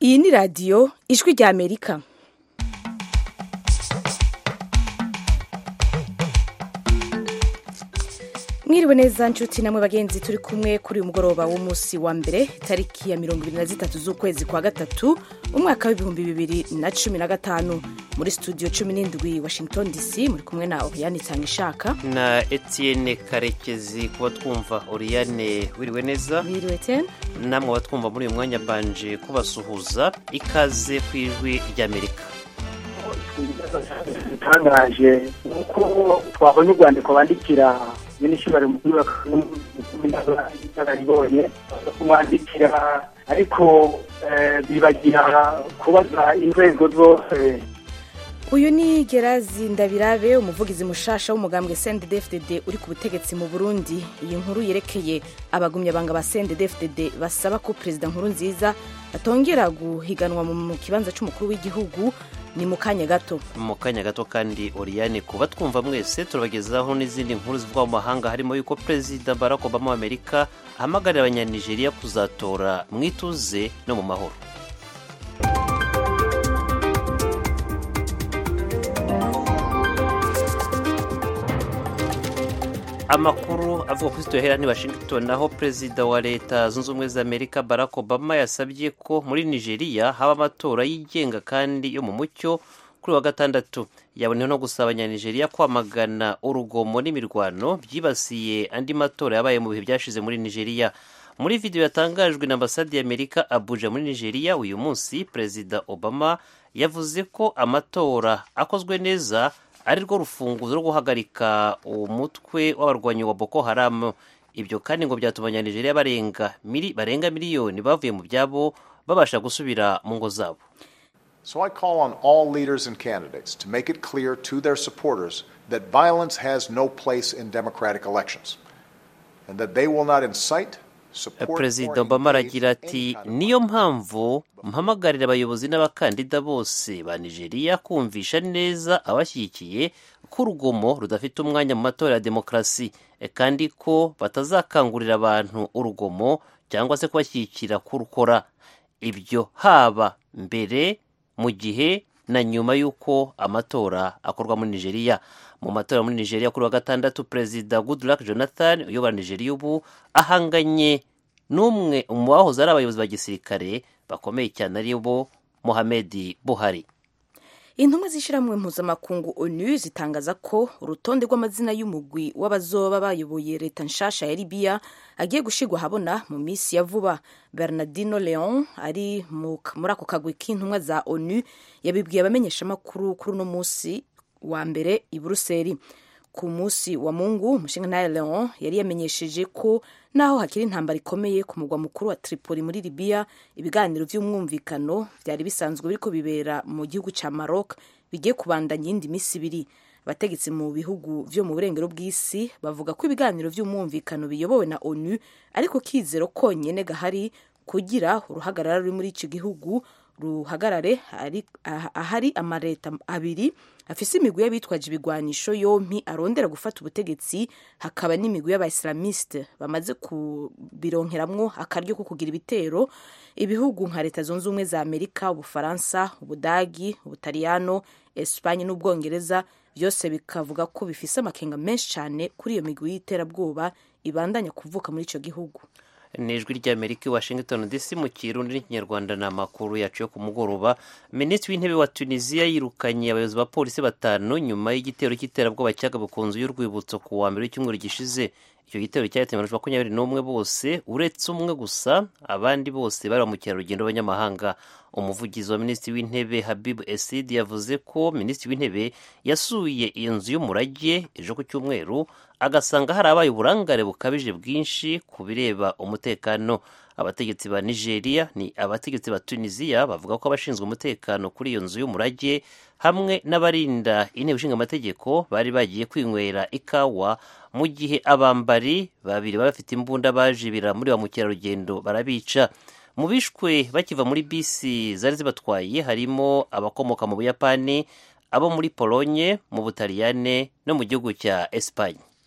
iyi ni radiyo ijwi rya amerika mwiriwe neza nshuti namwe bagenzi turi kumwe kuri uyu mugoroba w'umunsi wa mbere tariki ya mirongo ibiri na zitatu z'ukwezi kwa gatatu umwaka w'ibihumbi bibiri na cumi na gatanu muri studio cumi n'indwi washington dc muri kumwe na oriyane itangishaka na etienne karekezi kuba twumva oriyane wiriwe neza mwiriwe tene namwe abatwumva muri uyu mwanya banje kubasuhuza ikaze ku ijwi ry'amerika itangaje nuko twabonye urwandiko bandikira minisitiri mukuru w'inararibonye kumwandikira ariko bibagira kubaza inzego zose uyu ni gerazi ndabirabe umuvugizi mushasha w'umugambwe cndfdd uri ku butegetsi mu burundi iyi nkuru yerekeye abagumyabanga ba cndfdd basaba ko perezida nkuru nziza atongera guhiganwa mu kibanza cy'umukuru w'igihugu ni mu kanya gato mu kanya gato kandi oriyane kuba twumva mwese turabagezaho n'izindi nkuru zivuga mu mahanga harimo yuko perezida barack obama w'amerika ahamagarira abanyanigeriya kuzatora mu ituze no mu mahoro amakuru avuga kuri sitiyo hera ni washington aho perezida wa leta zunze ubumwe za amerika barack obama yasabye ko muri nigeria haba amatora yigenga kandi yo mu mucyo kuri wa gatandatu yaboneyeho no gusaba abanyanigeriya kwamagana urugomo n'imirwano byibasiye andi matora yabaye mu bihe byashize muri nigeria muri video yatangajwe na ambasade y'amerika abuja muri nigeria uyu munsi perezida obama yavuze ko amatora akozwe neza ari rwo rufunguzo rwo guhagarika umutwe w'abarwanyi wa boko haramu ibyo kandi ngo byatuma abanyanigeriya barenga mili, barenga miliyoni bavuye mu byabo babasha gusubira mu ngo zabo So I call on all leaders and candidates to make it clear to their supporters that violence has no place in democratic elections and that they will not incite perezida obama aragira ati niyo mpamvu mpamagarira abayobozi n'abakandida bose ba nigeria kumvisha neza abashyigikiye ko urugomo rudafite umwanya mu matora ya demokarasi kandi ko batazakangurira abantu urugomo cyangwa se kubashyigikira kurukora ibyo haba mbere mu gihe na nyuma y'uko amatora akorwa muri nigeria mu matora muri nigeria kuri wa gatandatu perezida goodluck jonathan uyobora nigeria ubu ahanganye n'umwe mu bahoze ari abayobozi ba gisirikare bakomeye cyane ari bo mohamed buhari intumwa z'ishyirahamwe mpuzamakungu onu zitangaza ko urutonde rw'amazina y'umugwi w'abazoba bayoboye leta nshasha ya libiya agiye gushyirwa ahabona mu minsi ya vuba bernardino leon ari muri ako kagwi k'intumwa za onu yabibwiye abamenyeshamakuru kuri uno munsi wa mbere i buruseli ku munsi wa mungu umushinga leon yari yamenyesheje ko naho hakiri intambara ikomeye ku mugwa mukuru wa tripoli muri libiya ibiganiro by'umwumvikano byari bisanzwe biriko bibera mu gihugu cya maroc bigiye kubandanya iyindi minsi ibiri abategetsi mu bihugu vyo mu burengero bw'isi bavuga ko ibiganiro by'umwumvikano biyobowe na onu ariko kizero konyene gahari kugira uruhagarara ruri muri ico gihugu ruhagarare ahari amaleta abiri afise imigwi y'abitwaje ibigwanisho yompi arondera gufata ubutegetsi hakaba n'imigwi y'abaislamiste bamaze kubironkeramwo akaryo ko kugira ibitero ibihugu nka leta zunze ubumwe za amerika ubufaransa ubudagi ubutaliyano espanye n'ubwongereza byose bikavuga ko bifise amakenga menshi cyane kuri iyo migwi y'iterabwoba ibandanya kuvuka muri ico gihugu ni ijwi ry'amerika i washington dc mu kirundi n'ikinyarwanda ni amakuru yacu yo ku mugoroba minisitiri w'intebe wa tunisiya yirukanye abayobozi ba polisi batanu nyuma y'igitero cy'iterabwoba cyagabwe ku nzu y'urwibutso ku wa mbere w'icyumweru gishize icyo gitero cyahitanye abantu makumyabiri n'umwe bose uretse umwe gusa abandi bose bari ba mukerarugendo b'abanyamahanga umuvugizi wa minisitiri w'intebe habib esid yavuze ko minisitiri w'intebe yasuye iyo nzu y'umurage ejo ku cyumweru agasanga hari abaye uburangare bukabije bwinshi ku bireba umutekano abategetsi ba nigeria ni abategetsi ba tunisiya bavuga ko abashinzwe umutekano kuri iyo nzu y'umurage hamwe n'abarinda intebe ishinga amategeko bari bagiye kwinywera ikawa mu gihe abambari babiri baba bafite imbunda bajibira muri ba mukerarugendo barabica mu bishwe bakiva muri bisi zari zibatwaye harimo abakomoka mu buyapani abo muri polonye mu butaliyane no mu gihugu cya esipanye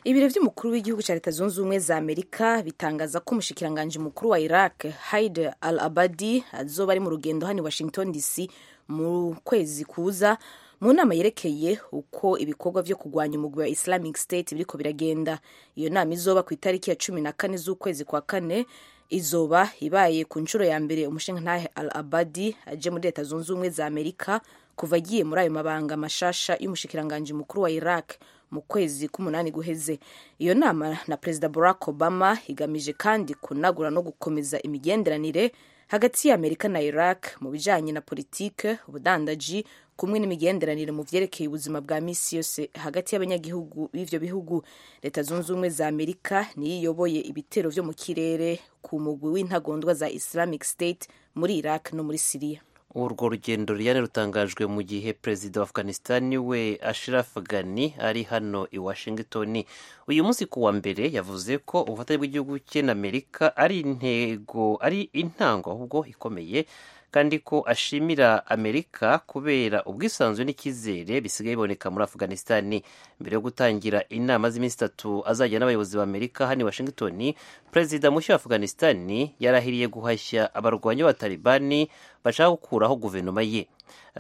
ibiro vy'umukuru w'igihugu ca leta zunze ubumwe za amerika bitangaza ko umushikiranganji mukuru wa iraq haid al abadi azoba ari mu rugendo hano i washington dc mu kwezi kuza mu nama yerekeye uko ibikorwa vyo kurwanya umugwi wa islamic state biriko biragenda iyo nama izoba ku itariki ya cumi na kane z'ukwezi kwa kane izoba ibaye ku nshuro ya mbere umushingantahe al abadi aje muri leta zunze ubumwe za amerika kuva agiye muri ayo mabanga mashasha y'umushikiranganji mukuru wa iraq mu kwezi k'umunani guheze iyo nama na perezida barack obama igamije kandi kunagura no gukomeza imigenderanire hagati ya amerika na iraq mu bijanye na politike ubudandaji kumwe n'imigenderanire mu vyerekeye ubuzima bwa misi yose hagati y'abanyagihugu b'ivyo bihugu leta zunze ubumwe za amerika niyo iyoboye ibitero vyo mu kirere ku mugwi w'intagondwa za islamic state muri iraq no muri siriya urwo rugendo ruyane rutangajwe mu gihe perezida wa afghanistan we ashraf ghani ari hano i washington uyu munsi ku wa mbere yavuze ko ubufatanye bw'igihugu cye na amerika ari intego ari intango ahubwo ikomeye kandi ko ashimira amerika kubera ubwisanzure n'icyizere bisigaye biboneka muri afghanistan mbere yo gutangira inama z'iminsi itatu azajya n'abayobozi ba amerika hano i washington perezida mushya wa afghanistan yarahiriye guhashya abarwanyi b'abatalibani bashaka gukuraho guverinoma ye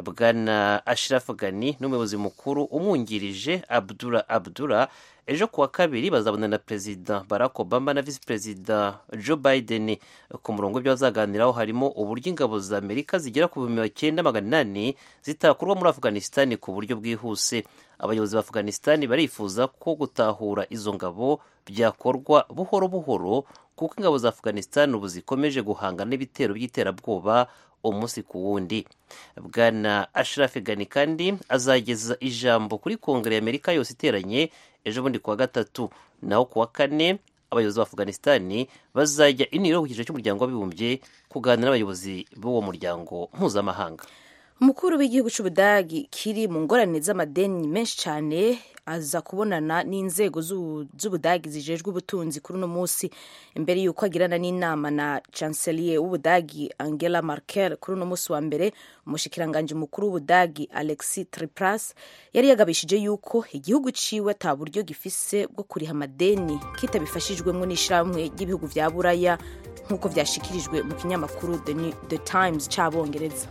bwana ashraf ghani n'umuyobozi mukuru umwungirije abdura abdura ejo kuwa kabiri bazabona na perezida barack obama na visi perezida joe biden ku murongo w'ibyo bazaganiraho harimo uburyo ingabo za amerika zigera ku bihumbi cyenda magana inani zitakurwa muri afghanistan ku buryo bwihuse abayobozi ba afghanistan barifuza ko gutahura izo ngabo byakorwa buhoro buhoro kuko ingabo za afghanistan ubu zikomeje guhangana n'ibitero by'iterabwoba umunsi ku wundi bwana ashraf ghani kandi azageza ijambo kuri kongere ya amerika yose iteranye ejo bundi kuwa gatatu naho kuwa kane abayobozi ba afghanistan bazajya iniro ku cyiciro cy'umuryango w'abibumbye kuganira n'abayobozi b'uwo muryango mpuzamahanga umukuru w'igihugu cy'ubudagi kiri mu ngorane z'amadeni menshi cyane aza kubonana n'inzego z'ubudagi zijejwe ubutunzi kuri uno munsi imbere y'uko agirana n'inama na chancelier w'ubudagi angela merkel kuri uno munsi wa mbere umushikiranganji mukuru w'ubudagi alexi tripras yari yagabishije yuko igihugu ciwe ata buryo gifise bwo kuriha amadeni kitabifashijwemo n'ishyirahamwe ry'ibihugu vya buraya nk'uko vyashikirijwe mu kinyamakuru the, the times c'abongereza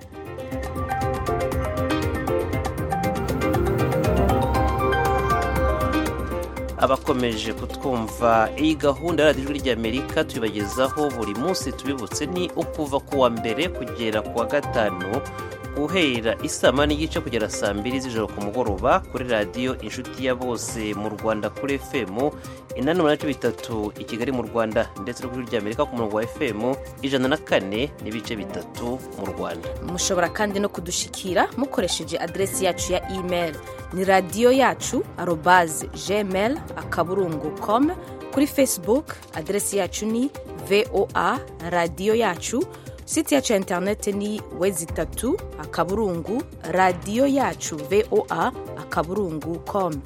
abakomeje kutwumva iyi gahunda ya radiyo ry'amerika tubibagezaho buri munsi tubibutse ni ukuva ku wa mbere kugera ku wa gatanu guhera isama n'igice kugera saa mbiri z'ijoro ku mugoroba kuri radiyo inshuti ya bose mu rwanda kuri fm inani umunani bitatu i kigali mu rwanda ndetse no kuri ry'amerika ku murongo wa fm ijana na kane n'ibice bitatu mu rwanda mushobora kandi no kudushikira mukoresheje aderesi yacu ya email ni radiyo yacu arobaze gmail akaburungu com kuri facebook aderesi yacu ni voa radiyo yacu site yacu ya interineti ni wezi itatu akaburungu radiyo yacu voa akaburungu com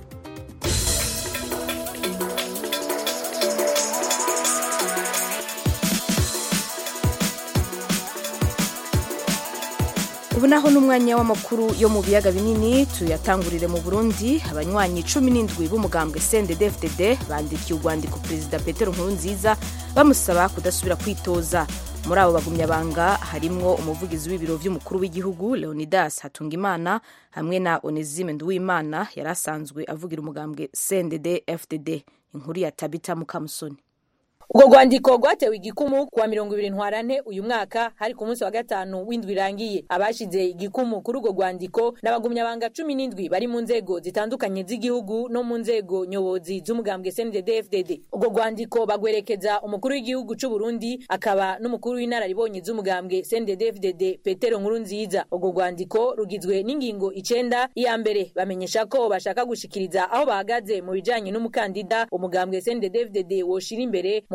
ubu naho n'umwanya w'amakuru yo mu biyaga binini tuyatangurire mu burundi abanywanyi cumi n'indwi b'umugambwe cndd bandikiye urwandiko perezida petero nkurunziza bamusaba kudasubira kwitoza muri abo bagumyabanga harimwo umuvugizi w'ibiro vy'umukuru w'igihugu leonidas hatungimana hamwe na onesime nduwimana yari asanzwe avugira umugambwe cndd fdd inkuru ya tabita mukamusoni ubwo rwandiko rwatewe igikumu kuwa mirongo ibiri ntwarante uyu mwaka hari ku munsi wa gatanu w'indwi irangiye abashize igikumu kuri urwo rwandiko n'abagumyabanga cumi n'indwi bari mu nzego zitandukanye z'igihugu no mu nzego nyobozi z'umugambwe cndd urwo rwandiko bagwerekeza umukuru w'igihugu c'u burundi akaba n'umukuru w'inararibonye z'umugambwe cndd petero nkuru nziza urwo rwandiko rugizwe n'ingingo icenda iya mbere bamenyesha ko bashaka gushikiriza aho bahagaze mu bijanye n'umukandida umugambwe cndd woshira imbere mu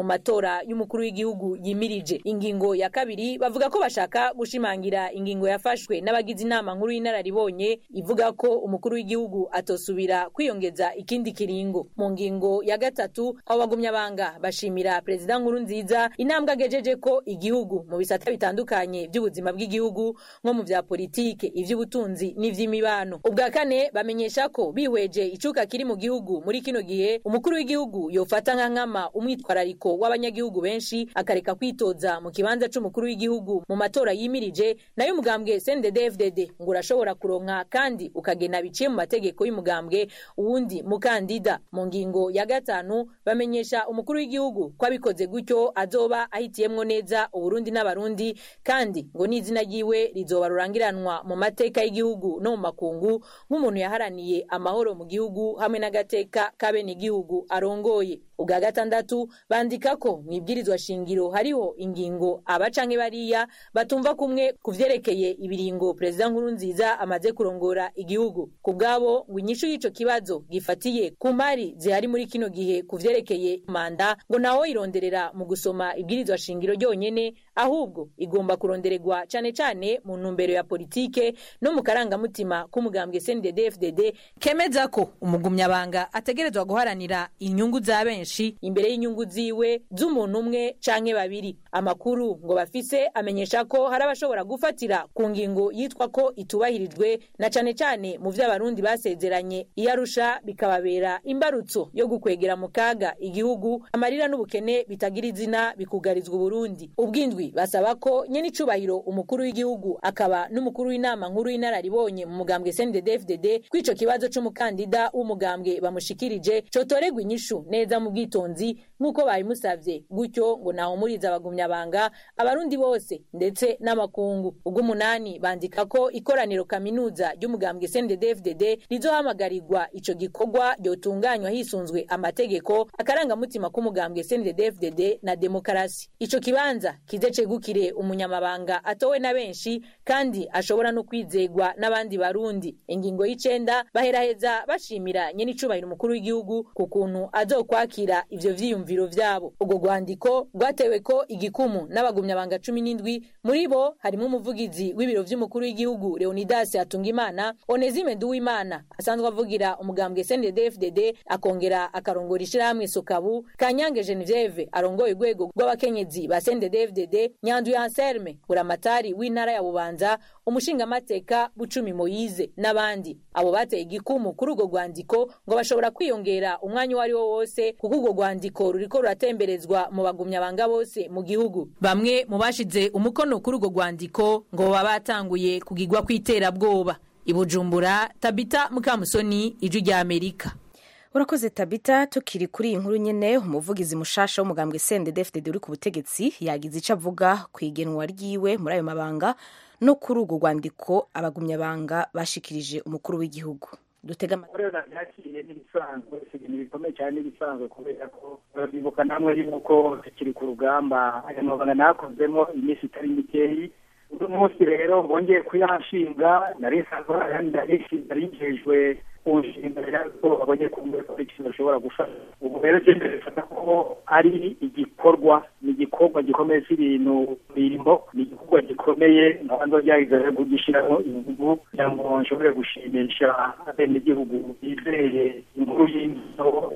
mu matora y'umukuru w'igihugu yimirije ingingo ya kabiri bavuga ko bashaka gushimangira ingingo yafashwe n'abagize inama nkuru y'inararibonye ivuga ko umukuru w'igihugu atosubira kwiyongeza ikindi kiringo mu ngingo ya gatatu abo bagumyabanga bashimira perezida nkuru nziza intambwe agejeje ko igihugu mu bisata bitandukanye by'ubuzima bw'igihugu nko mu vya politike ivy'ubutunzi n'ivy'imibano ubwa kane bamenyesha ko bihweje icuka kiri mu gihugu muri kino gihe umukuru w'igihugu yofata nka nkama umwitwarariko w'abanyagihugu benshi akareka kwitoza mu kibanza c'umukuru w'igihugu mu matora yimirije nayo umugambwe CNDD-FDD ngo urashobora kuronka kandi ukagena biciye mu mategeko y'umugambwe uwundi mukandida mu ngingo ya gatanu bamenyesha umukuru w'igihugu ko abikoze gutyo azoba ahitiyemwo neza uburundi n'abarundi kandi ngo n'izina ryiwe rizoba rurangiranwa mu mateka y'igihugu no mu makungu nk'umuntu yaharaniye amahoro mu gihugu hamwe n'agateka k'abenegihugu arongoye ubwa gatandatu bandika ko mu ibwirizwa shingiro hariho ingingo aba canke bariya batumva kumwe ku vyerekeye ibiringo perezida nkuru nziza amaze kurongora igihugu ku bwabo ngo inyishu y'ico kibazo gifatiye ku mari zihari muri kino gihe ku vyerekeye manda ngo naho ironderera mu gusoma ibwirizwa shingiro ryonyene ahubwo igomba kurondererwa cane cane mu ntumbero ya politike no mu karangamutima k'umugambwe CNDD-FDD kemeza ko umugumyabanga ategerezwa guharanira inyungu za benshi imbere y'inyungu ziwe z'umuntu umwe canke babiri amakuru ngo bafise amenyesha ko hari abashobora gufatira ku ngingo yitwa ko itubahirijwe na cane cane mu vy'abarundi basezeranye iyo arusha bikababera imbarutso yo gukwegera mu kaga igihugu amarira n'ubukene bitagira izina bikugarizwa uburundi ubwindwi basaba ko nyene icubahiro umukuru w'igihugu akaba n'umukuru w'inama nkuru y'inararibonye mu mugambwe CNDD-FDD kw'ico kibazo c'umukandida w'umugambwe bamushikirije cotoregwa inyishu neza mu bwitonzi nk'uko babimusavye gutyo ngo nahumuriza abagumyabanga abarundi bose ndetse n'amakungu ubw'umunani bandika ko ikoraniro kaminuza ry'umugambwe CNDD-FDD rizohamagarirwa ico gikorwa ryotunganywa hisunzwe amategeko akarangamutima k'umugambwe CNDD-FDD na demokarasi ico kibanza kize cegukire umunyamabanga atowe na benshi kandi ashobora no kwizegwa n'abandi barundi ingingo y'icenda baheraheza bashimira nyene icubahiro umukuru w'igihugu ku kuntu azokwakira ivyo vyiyumviro vyabo ubwo rwandiko rwatewe ko igikumu n'abagumyabanga cumi n'indwi muri bo harimwo umuvugizi w'ibiro vy'umukuru w'igihugu leonidas hatungimana onezime nduwimana asanzwe avugira umugambwe CNDD-FDD akongera akarongora ishirahamwe sokabu kanyange genevieve arongoye urwego rw'abakenyezi ba CNDD-FDD nyanduye anselme buramatari w'intara ya bubanza umushingamateka bucumi moyize n'abandi abo bateye igikumu kuri urwo rwandiko ngo bashobora kwiyongera umwanya uwo ari wo wose kuko urwo rwandiko ruriko ruratemberezwa mu bagumyabanga bose mu gihugu bamwe mu bashize umukono kuri urwo rwandiko ngo baba batanguye kugigwa kw'iterabwoba ibujumbura tabita mukamusoni ijwi rya amerika urakoze tabita tukiri kuri iyi nkuru nyene umuvugizi mushasha w'umugambwe CNDD-FDD uri ku butegetsi yagize ico avuga ku igenwa ryiwe muri ayo mabanga no kuri urwo rwandiko abagumyabanga bashikirije umukuru w'igihugu dutega rero nabyakiriye n'ibisanzwe si ibintu bikomeye cyane n'ibisanzwe kubera ko bibuka namwe yuko tukiri ku rugamba aya mabanga nakozemo iminsi itari mikeyi uno munsi rero bongeye kuyashinga nari nsanzwe nari njejwe kunshinga rero babonye kumbe ko ikintu bashobora gufasha ubu rero cyenda bifata ko ari igikorwa ni igikorwa gikomeye cy'ibintu birimo ni igikorwa gikomeye nk'abandi byagize kugishyiramo ingufu kugira ngo nshobore gushimisha abenegihugu bizeye inkuru y'imbuto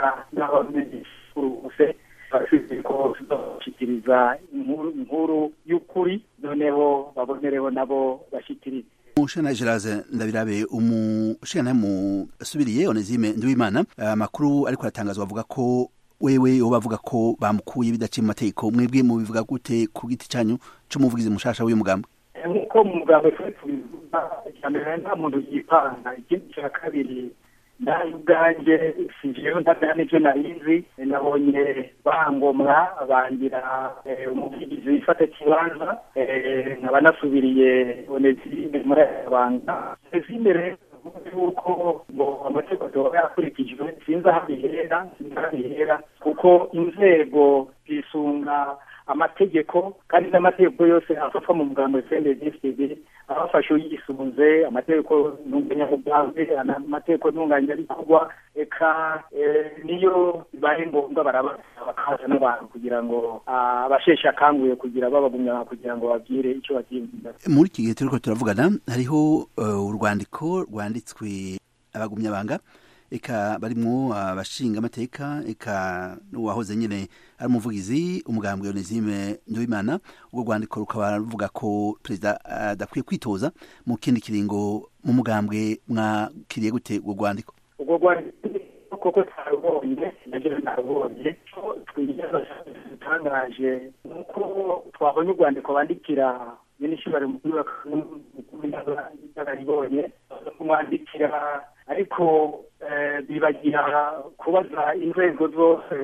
n'abamenyeshuruuse bafite ko bashyikiriza inkuru y'ukuri noneho babonereho nabo bashyikiriza umushana Geraze ndabirabe umushana mu subiriye Onezime Nduwimana amakuru ariko aratangazwa avuga ko wewe uba avuga ko bamukuye bidaciye mu mategeko mwebwe mu bivuga gute ku giti cyanyu cy'umuvugizi mushasha w'uyu mugambo nk'uko mu mugambo twe tubivuga icya mbere nta muntu yipanga ikindi cya kabiri nawe ubwanjye si jewe ntabwo n'ibyo narizi nabonye bangomwa bangira umuvugizi wifata kibanza nkaba nasubiriye onezime muri aya banga onezime rero yuko ngo amategeko yoba yakurikijwe sinzi aho bihera sinzi aho bihera kuko inzego zisunga amategeko kandi n'amategeko yose afatwa mu mugambo CNDD-FDD abafashe yisunze amategeko ntunganyamugambwe amategeko ntunganyarikorwa eka niyo bibaye ngombwa baraba bakaza n'abantu kugira ngo abasheshe akanguye kugira babagumya kugira ngo babwire icyo bagiye muri iki gihe turiko turavugana hariho urwandiko rwanditswe abagumyabanga eka barimwo abashinga amateka eka n'uwahoze nyine ari umuvugizi umugambwe Onesime Nduwimana ubwo rwandiko rukaba ruvuga ko perezida adakwiye kwitoza mu kindi kiringo mu mugambwe mwakiriye gute urwo rwandiko urwo rwandiko koko twarubonye nabyo narubonye dutangaje nuko twabonye urwandiko bandikira minisitiri mukuru w'inararibonye kumwandikira ariko bibagira kubaza inzego zose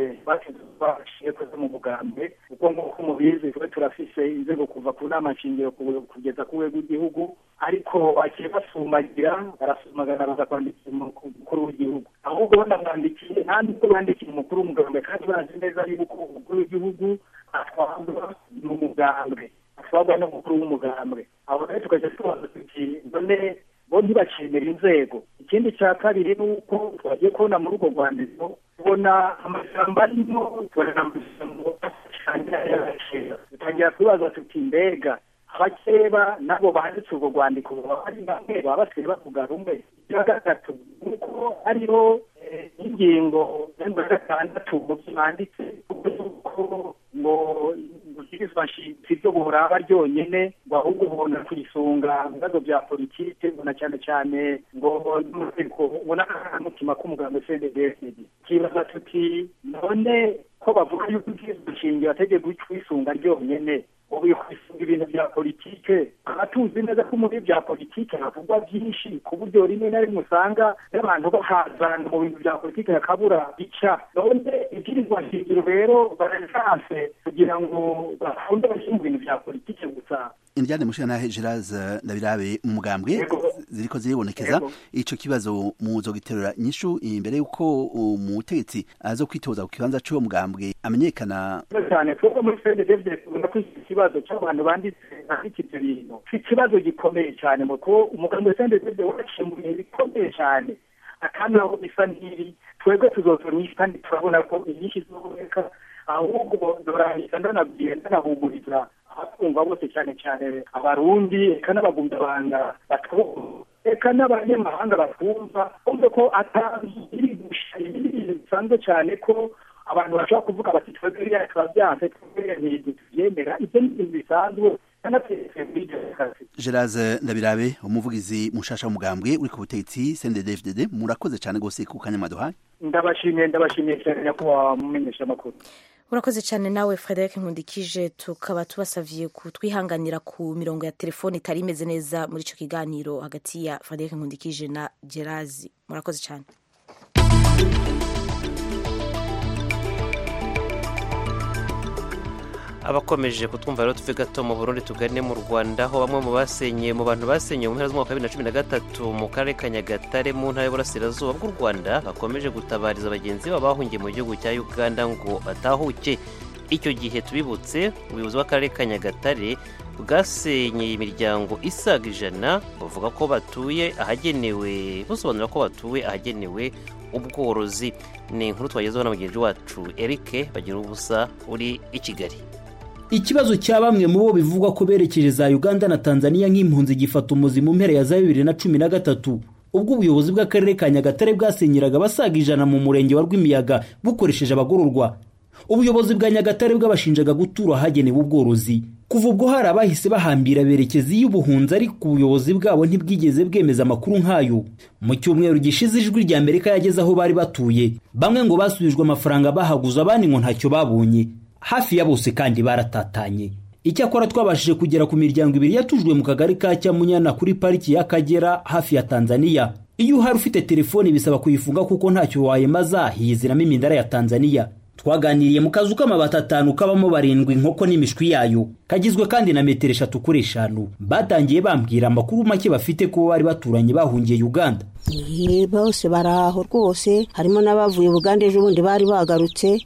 bashiye kuza mu mugambwe kuko nk'uko mubizi twe turafise inzego kuva ku nama nshingiro kugeza ku rwego rw'igihugu ariko bagiye basumagira barasumagana baza kwandikira umukuru w'igihugu ahubwo banamwandikiye nta nubwo bandikiye umukuru w'umugambwe kandi bazi neza yuko umukuru w'igihugu atwarwa n'umugambwe atwarwa n'umukuru w'umugambwe aho rero tukajya tubaza tuti none bo ntibacemera inzego ikindi cya kabiri ni uko twagiye kubona muri urwo rwandiko tubona amashyamba arimo tubona amashyamba y'agaciro dutangira kubaza tuti mbega abakeba nabo banditse urwo rwandiko baba ari bamwe baba basigaye bavuga rumwe icya gatatu ni uko hariho ingingo ya gatandatu mu byo banditse kuko ngo gushyikirizwa nshinzi byo buraba ryonyine ngo ahubwo ubona kuyisunga mu bibazo bya politike ubona cyane cyane ngo n'umutegeko ubona n'akamutima k'umuganga cnddsd kibaza tuti none ko bavuga yuko ubwirizwa nshingiro ategeko kwisunga ryonyine ubu kwisunga ibintu bya politike tukaba tuzi neza ko muri bya politike havugwa byinshi ku buryo rimwe na rimwe usanga n'abantu bahazana mu bintu bya politike hakabura ica none ibwirizwa nshingiro rero barasanse kugira ngo bakunde bashyire mu bintu bya politike gusa indyane mushana Gerard Ndabirabe mu mugambwe ziriko ziribonekeza ico kibazo muzogiterura nyishu imbere yuko umutegetsi azo kwitoza ku kibanza cy'uwo mugambwe amenyekana cyane twebwe muri CNDD tubona ko iki kibazo cy'abantu banditse banditse ibyo bintu ikibazo gikomeye cyane kuko umugambwe CNDD waciye mu bihe bikomeye cyane akandi aho bisa nk'ibi twebwe tuzotoranyisha kandi turabona ko inyinshi zizoboneka ahubwo ndorahita ndanabwira ndanahumuriza abakumva bose cyane cyane abarundi eka n'abagumyabanga batwumva eka n'abanyamahanga batwumva kumve ko atari gusha ibindi bintu bisanzwe cyane ko abantu bashobora kuvuga bati twebwe biriya turabyanze twebwe ntibintu tubyemera ibyo ni ibintu bisanzwe Gerard Ndabirabe umuvugizi mushasha w'umugambwe uri ku butegetsi CNDD-FDD murakoze cyane gose ku kanyamaduhaye ndabashimiye ndabashimiye cyane nyakubahwa mumenyesha amakuru urakoze cyane nawe frederic nkundikije tukaba tubasavye kutwihanganira ku mirongo ya telefoni itari imeze neza muri ico kiganiro hagati ya frederic nkundikije na gerazi murakoze cyane abakomeje kutwumva rero tuve gato mu burundi tugane mu rwanda aho bamwe mu basenye mu bantu basenye mu mpera z'umwaka wa bibiri na cumi na gatatu mu karere ka nyagatare mu ntara y'uburasirazuba bw'u rwanda bakomeje gutabariza bagenzi babo bahungiye mu gihugu cya uganda ngo batahuke icyo gihe tubibutse ubuyobozi bw'akarere ka nyagatare bwasenyeye imiryango isaga ijana bavuga ko batuye ahagenewe busobanura ko batuye ahagenewe ubworozi ni inkuru twagezeho na mugenzi wacu eric bagira ubusa uri i kigali ikibazo cya bamwe mu bo bivugwa ko berekeje za uganda na tanzania nk'impunzi gifata umuzi mu mpera ya za bibiri na cumi na gatatu ubwo ubuyobozi bw'akarere ka nyagatare bwasenyeraga abasaga ijana mu murenge wa rwimiyaga bukoresheje abagororwa ubuyobozi bwa nyagatare bwabashinjaga gutura ahagenewe ubworozi kuva ubwo hari abahise bahambira berekeza iy'ubuhunzi ariko ubuyobozi bwabo ntibwigeze bwemeza amakuru nk'ayo mu cyumweru gishize ijwi rya amerika yageze aho bari batuye bamwe ngo basubijwe amafaranga bahaguze abandi ngo ntacyo babonye hafi ya bose kandi baratatanye icyakora twabashije kugera ku miryango ibiri yatujwe mu kagari ka cyamunyana kuri pariki y'akagera hafi ya tanzania iyo uhari ufite telefoni bisaba kuyifunga kuko ntacyo wayemaza hiyiziramo imindara ya tanzania twaganiriye mu kazu k'amabati atanu kabamo barindwi inkoko n'imishwi yayo kagizwe kandi na metero eshatu kuri eshanu batangiye bambwira amakuru make bafite ko bari baturanye bahungiye uganda bose bari aho rwose harimo n'abavuye uganda ejo bundi bari bagarutse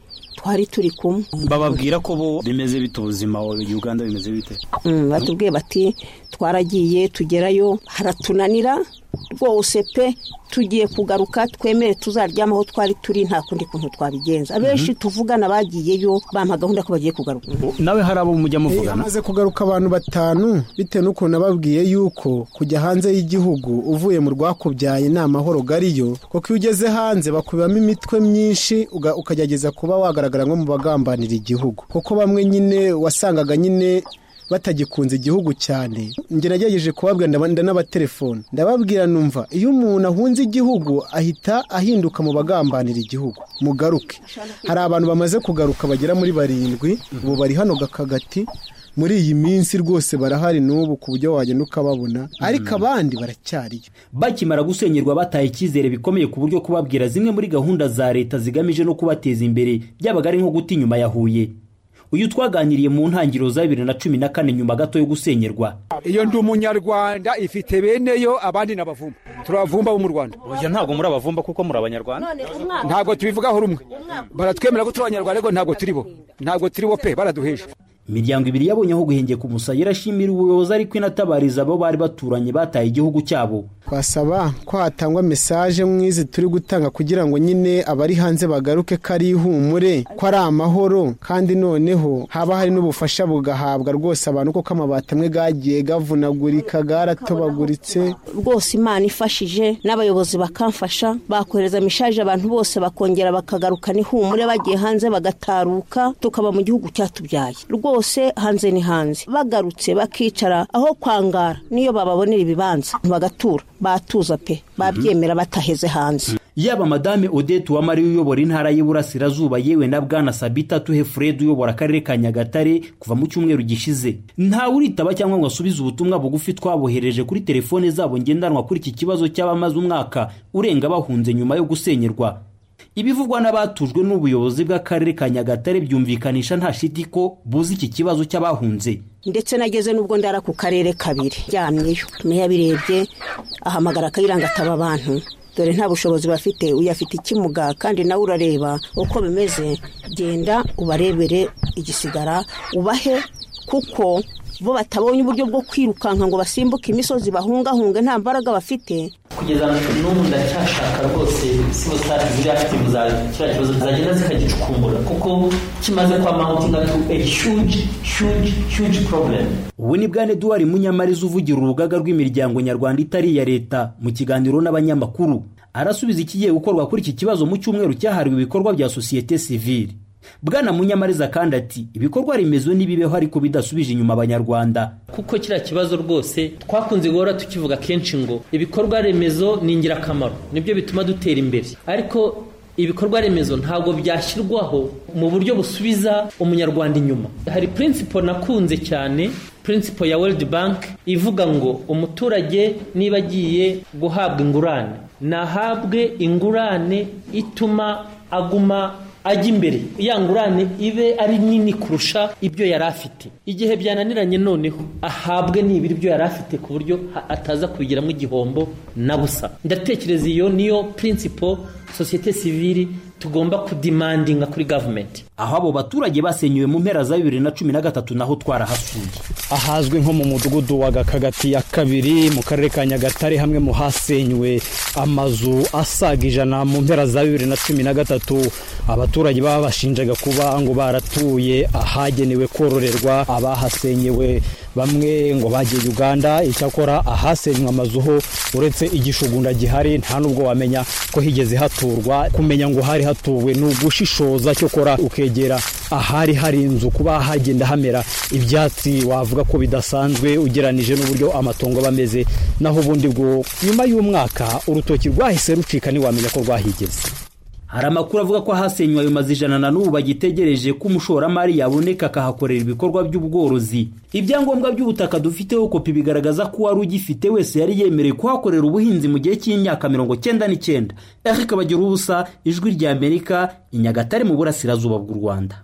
twari turi kumwe bababwira ko bo bimeze bite ubuzima uganda bimeze bite batubwiye bati twaragiye tugerayo haratunanira rwose pe tugiye kugaruka twemere tuzaryama aho twari turi nta kundi kuntu twabigenza abenshi tuvugana bagiyeyo bampa gahunda ko bagiye kugaruka nawe hari abo mujya muvugana hamaze kugaruka abantu batanu bitewe n'ukuntu ababwiye yuko kujya hanze y'igihugu uvuye mu rwakubyaye ni amahoro gariyo kuko iyo ugeze hanze bakubibamo imitwe myinshi ukagerageza kuba wagaragara nko mu bagambanira igihugu kuko bamwe nyine wasangaga nyine batagikunze igihugu cyane njye nagerageje kubabwira n'abatelefone ndababwira numva iyo umuntu ahunze igihugu ahita ahinduka mu bagambanira igihugu mugaruke hari abantu bamaze kugaruka bagera muri barindwi ubu bari hano gakagati muri iyi minsi rwose barahari n'ubu ku buryo wagenda ukababona ariko abandi baracyariyo bakimara gusenyerwa bataye icyizere bikomeye ku buryo kubabwira zimwe muri gahunda za leta zigamije no kubateza imbere byabaga ari nko guta inyuma ya huye uyu twaganiriye mu ntangiriro za bibiri na cumi na kane nyuma gato yo gusenyerwa iyo ndi umunyarwanda ifite beneyo abandi n'abavumba turabavumba bo mu rwanda oya ntabwo muri abavumba kuko muri abanyarwanda ntabwo tubivugaho rumwe baratwemera ko turi abanyarwanda ariko ntabwo turi bo ntabwo turi bo pe baraduheje imiryango ibiri yabonye aho guhengeka umusaya irashimira ubuyobozi ariko inatabariza abo bari baturanye bataye igihugu cyabo twasaba ko hatangwa mesaje nk'izi turi gutanga kugira ngo nyine abari hanze bagaruke ko ari ihumure ko ari amahoro kandi noneho haba hari n'ubufasha bugahabwa rwose abantu kuko amabati amwe gagiye gavunagurika garatobaguritse rwose imana ifashije n'abayobozi bakamfasha bakohereza mishaje abantu bose bakongera bakagarukana ihumure bagiye hanze bagataruka tukaba mu gihugu cyatubyaye rwose hanze ni hanze bagarutse bakicara aho kwangara niyo bababonera ibibanza bagatura batuza pe babyemera bataheze hanze yaba madame odette uwamariya uyobora intara y'iburasirazuba yewe na bwana sabita tuhe fred uyobora akarere ka nyagatare kuva mu cyumweru gishize ntawe uritaba cyangwa ngo asubize ubutumwa bugufi twabohereje kuri telefone zabo ngendanwa kuri iki kibazo cy'abamaze umwaka urenga bahunze nyuma yo gusenyerwa ibivugwa n'abatujwe n'ubuyobozi bw'akarere ka nyagatare byumvikanisha nta shiti ko buzi iki kibazo cy'abahunze ndetse nageze n'ubwo ndara ku karere kabiri ryamyeyo meya birebye ahamagara akayiranga ataba abantu dore nta bushobozi bafite uyafite ikimuga kandi nawe urareba uko bimeze genda ubarebere igisigara ubahe kuko bo batabonye uburyo bwo kwirukanka ngo basimbuke imisozi bahungahunge nta mbaraga bafite kugeza n'ubu ndacyashaka rwose sibo sitati ziri akitivu za kiriya kibazo zagenda zikagicukumbura kuko kimaze kwa mawutinga tu a huge huge huge problem ubu ni bwane eduwari munyamariza uvugira urugaga rw'imiryango nyarwanda itari iya leta mu kiganiro n'abanyamakuru arasubiza ikigiye gukorwa kuri iki kibazo mu cyumweru cyahariwe ibikorwa bya sosiyete sivile bwana munyamariza kandi ati ibikorwa remezo n'ibibeho ariko bidasubije inyuma abanyarwanda kuko kiriya kibazo rwose twakunze guhora tukivuga kenshi ngo ibikorwa remezo ni ingirakamaro nibyo bituma dutera imbere ariko ibikorwa remezo ntabwo byashyirwaho mu buryo busubiza umunyarwanda inyuma hari principle nakunze cyane principle ya world bank ivuga ngo umuturage niba agiye guhabwa ingurane nahabwe ingurane ituma aguma ajya imbere ya ngurane ibe ari nini kurusha ibyo yari afite igihe byananiranye noneho ahabwe nibura ibyo yari afite ku buryo ataza kubigiramo igihombo na busa ndatekereza iyo niyo principle sosiyete sivili tugomba kudimandinga kuri gavumenti aho abo baturage basenyuwe mu mpera za bibiri na cumi na gatatu naho twarahasuye ahazwi nko mu mudugudu wa gakagati ya kabiri mu karere ka nyagatare hamwe mu hasenywe amazu asaga ijana mu mpera za bibiri na cumi na gatatu abaturage baba bashinjaga kuba ngo baratuye ahagenewe kororerwa abahasenyewe bamwe ngo bagiye uganda icyakora ahasenywe amazu ho uretse igishugunda gihari nta n'ubwo wamenya ko higeze haturwa kumenya ngo hari hatuwe ni ugushishoza cyokora ukegera ahari hari inzu kuba hagenda hamera ibyatsi wavuga ko bidasanzwe ugeranije n'uburyo amatongo aba ameze naho ubundi bwo nyuma y'umwaka urutoki rwahise rucika ntiwamenya ko rwahigeze hari amakuru avuga ko ahasenywe ayo mazu ijana na n'ubu bagitegereje ko umushoramari yaboneka akahakorera ibikorwa by'ubworozi ibyangombwa by'ubutaka dufiteho kopi bigaragaza ko uwari ugifite wese yari yemerewe kuhakorera ubuhinzi mu gihe cy'imyaka mirongo cyenda n'icyenda eric bagira ubusa ijwi rya amerika i nyagatare mu burasirazuba bw'u rwanda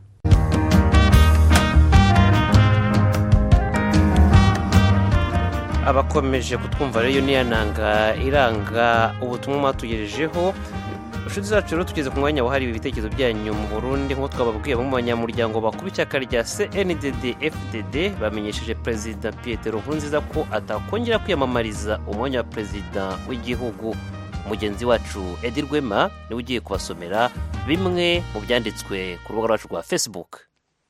abakomeje kutwumva rero niyo nanga iranga ubutumwa mwatugejejeho inshuti zacu rero tugeze ku mwanya wahariwe ibitekerezo byanyu mu burundi nk'uko twababwiye mu banyamuryango bakuru ishyaka rya cndd fdd bamenyesheje perezida Pierre nkurunziza ko atakongera kwiyamamariza umwanya wa perezida w'igihugu mugenzi wacu edi rwema niwe ugiye kubasomera bimwe mu byanditswe ku rubuga rwacu rwa facebook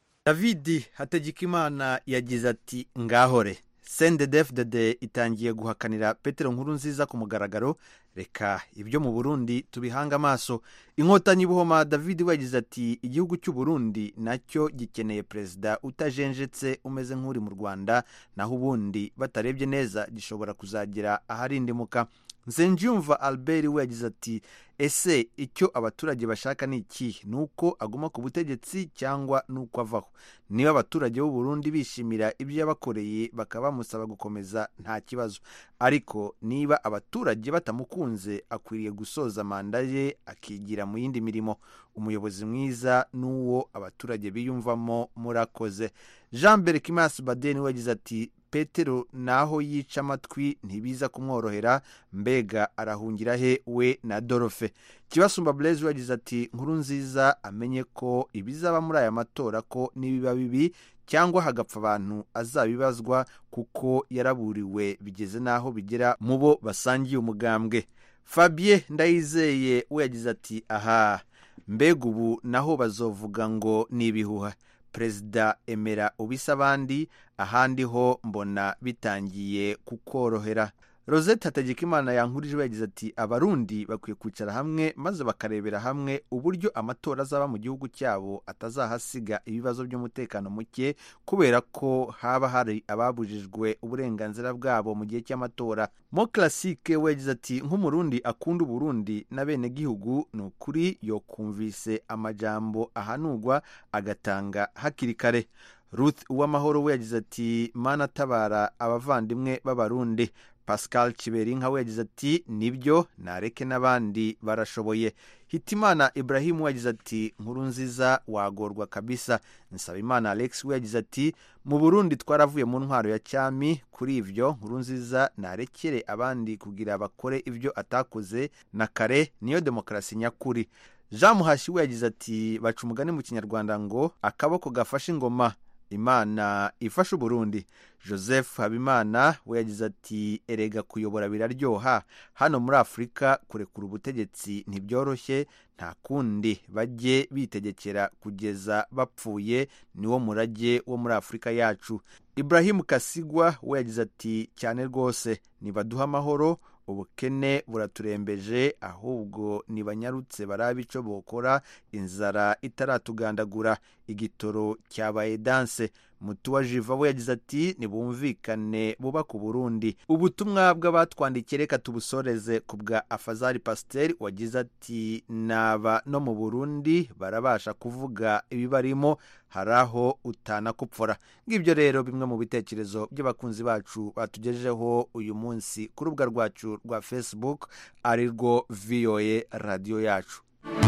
david hategekimana yagize ati ngahore cndfdd itangiye guhakanira petero nkuru nziza ku mugaragaro reka ibyo mu burundi tubihanga amaso inkotanyi buhoma david we yagize ati igihugu cy'u burundi nacyo gikeneye perezida utajenjetse umeze nk'uri mu rwanda naho ubundi batarebye neza gishobora kuzagera aharindimuka nsenjyumva albert we yagize ati ese icyo abaturage bashaka ni iki ni uko aguma ku butegetsi cyangwa ni uko avaho niba abaturage b'u Burundi bishimira ibyo yabakoreye bakaba bamusaba gukomeza nta kibazo ariko niba abaturage batamukunze akwiriye gusoza manda ye akigira mu yindi mirimo umuyobozi mwiza n'uwo abaturage biyumvamo murakoze jean berkimas badeni we yagize ati petero naho yica amatwi ntibiza kumworohera mbega arahungira he we na dorofe kibasumba blaise yagize ati nkuru nziza amenye ko ibizaba muri aya matora ko nibiba bibi cyangwa hagapfa abantu azabibazwa kuko yaraburiwe bigeze n'aho bigera mu bo basangiye umugambwe fabien ndayizeye we yagize ati aha mbega ubu naho bazovuga ngo ni ibihuha perezida emera ubisa abandi ahandi ho mbona bitangiye kukorohera rosette hategekimana yankurije yagize ati abarundi bakwiye kwicara hamwe maze bakarebera hamwe uburyo amatora azaba mu gihugu cyabo atazahasiga ibibazo by'umutekano muke kubera ko haba hari ababujijwe uburenganzira bwabo mu gihe cy'amatora mo classique we yagize ati nk'umurundi akunda uburundi n'abenegihugu ni ukuri yokumvise amajambo ahanurwa agatanga hakiri kare ruth uwamahoro we yagize ati mana tabara abavandimwe b'abarundi pascal kiberinka we yagize ati nibyo nareke n'abandi barashoboye hitimana ibrahim we yagize ati nkuru nziza wagorwa kabisa nsabimana alex we yagize ati mu burundi twaravuye mu ntwaro ya cyami kuri ibyo nkuru nziza narekere abandi kugira bakore ibyo atakoze na kare niyo demokarasi nyakuri jean muhashi we yagize ati baca umugani mu kinyarwanda ngo akaboko gafashe ingoma imana ifasha uburundi joseph habimana we yagize ati erega kuyobora biraryoha hano muri afurika kurekura ubutegetsi ntibyoroshye nta kundi bajye bitegekera kugeza bapfuye niwo murage wo muri afurika yacu ibrahim kasigwa we yagize ati cyane rwose nibaduha amahoro ubukene buraturembeje ahubwo ntibanyarutse barabe icyo bokora inzara itaratugandagura igitoro cyabaye danse mutuwa jiva we yagize ati nibumvikane bubaka uburundi ubutumwa bw'abatwandikiye reka tubusoreze ku bwa afazari pasiteri wagize ati naba no mu burundi barabasha kuvuga ibibarimo hari aho utanakupfura ngibyo rero bimwe mu bitekerezo by'abakunzi bacu batugejejeho uyu munsi ku rubuga rwacu rwa facebook ari rwo voa radiyo yacu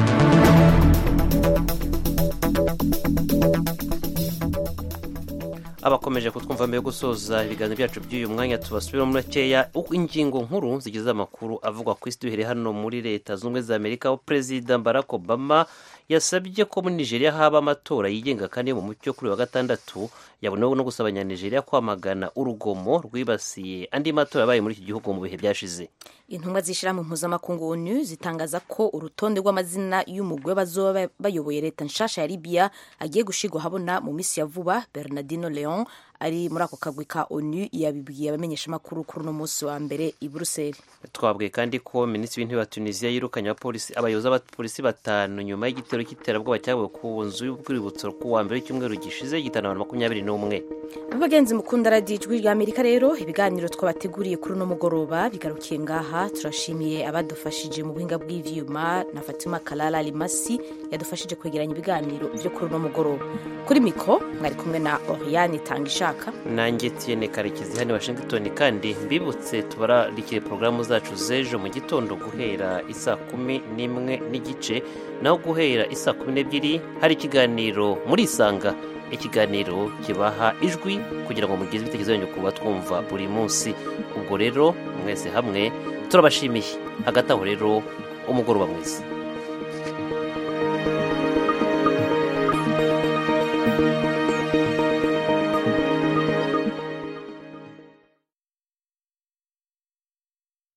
abakomeje kutwumva mbere yo gusoza ibiganiro byacu by'uyu mwanya tubasubira muri makeya uko ingingo nkuru zigize amakuru avugwa ku isi duhereye hano muri leta zunze ubumwe za amerika aho perezida barack obama yasabye ko muri nigeria haba amatora yigenga kandi yo mu mucyo kuri wa gatandatu yabonewe no gusaba abanyanigeria kwamagana urugomo rwibasiye andi matora yabaye muri iki gihugu mu bihe byashize intumwa z'ishyirahamwe mpuzamakungu onu zitangaza ko urutonde rw'amazina y'umugwi w'abazoba bayoboye leta nshasha ya libiya agiye gushigwa habona mu minsi ya vuba bernardino leon ari muri ako kagwi ka onu yabibwiye abamenyeshamakuru kuri uno munsi wa mbere i buruseli twabwiye kandi ko minisitiri w'intebe wa tunisiya yirukanye abapolisi abayobozi b'abapolisi batanu nyuma y'igitero cy'iterabwoba cyabaye ku nzu y'urwibutso ku wa mbere w'icyumweru gishize gitana abantu makumyabiri n'umwe abagenzi mukunda radiyo ijwi rya amerika rero ibiganiro twabateguriye kuri uno mugoroba bigarukiye ngaha turashimiye abadufashije mu buhinga bw'ivyuma na fatima kalala limasi yadufashije kwegeranya ibiganiro byo kuri uno mugoroba kuri mikro mwari kumwe na oriane tanga ishaka nanjye tiyene karekezi hano washington kandi mbibutse tubararikire porogaramu zacu z'ejo mu gitondo guhera isaa kumi n'imwe n'igice naho guhera isaa kumi n'ebyiri hari ikiganiro muri isanga ikiganiro kibaha ijwi kugira ngo mugeze ibitekerezo byanyu kuba twumva buri munsi ubwo rero mwese hamwe turabashimiye hagati aho rero umugoroba mwiza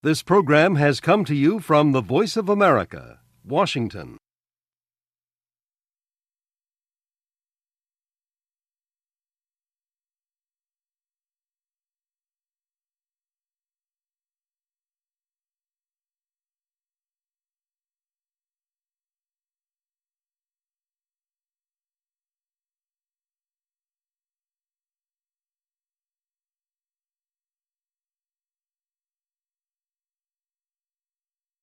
This program has come to you from the Voice of America, Washington.